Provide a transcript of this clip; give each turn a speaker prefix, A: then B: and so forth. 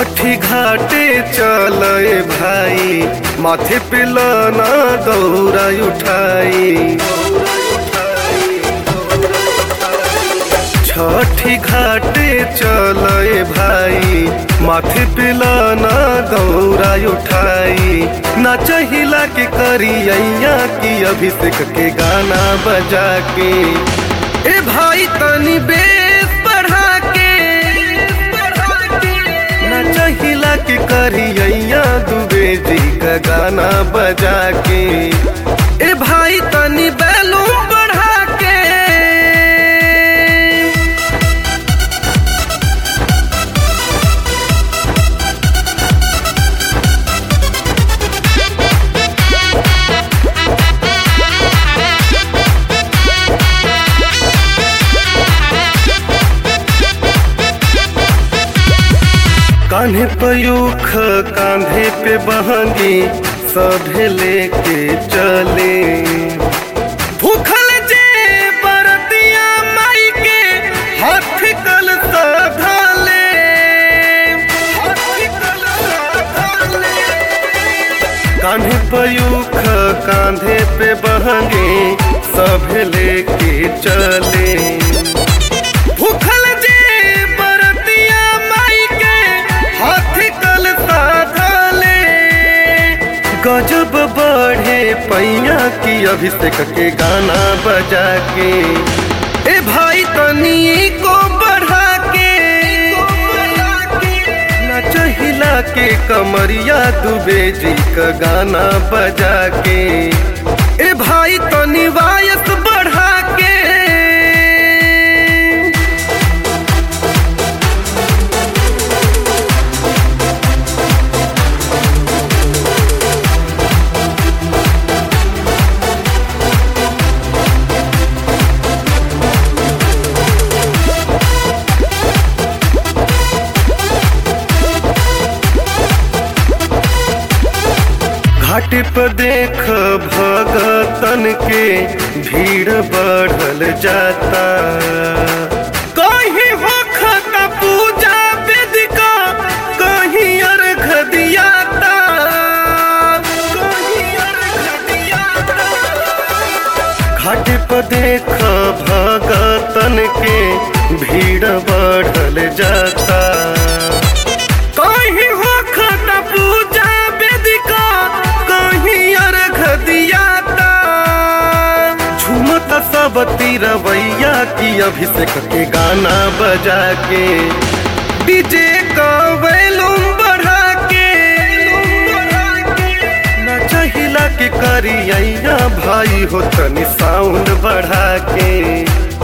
A: छठी घाटे चले भाई माथे पे लाना दौरा उठाई छठी घाटे चले भाई माथे पे लाना दौरा उठाई ना चाहिला के करिया की अभिषेक के गाना बजा के ए भाई तनी बेस बढ़ा के ना चाहिला के करिया दुबे जी का गाना बजा के ए भाई तनी बैलूम बढ़ा के कान्हे पयूख कांधे पे बहंगी सभे लेके चले भूखल जे बरतिया माई के हाथ कल सधाले हाथ कल सधाले कान्हे पयूख कांधे पे बहंगे सभे लेके चले भूखल जे बरतिया माई के हाथ कल साधले गजब बढ़े पैया की अभिषेक के गाना बजा के ए भाई तनी को बढ़ा के नच हिला के कमरिया दुबे जी का गाना बजा के ए भाई तनी वायस बढ़ा के घाट पर देख भगतन के भीड़ बढ़ल जाता कहीं होखता पूजा वेदिका कहीं अर्घ दियाता कहीं अर्घ दियाता घाट पर देख भगतन के भीड़ बढ़ल जाता कहीं होखत पूजा वेदिका कहीं अर्घ दियाता झूमत सब तिरवैया की अभिषेक के गाना बजा के डीजे का वैलूम बढ़ा के ना चाहिला के करिया भाई हो तनी साउंड बढ़ा के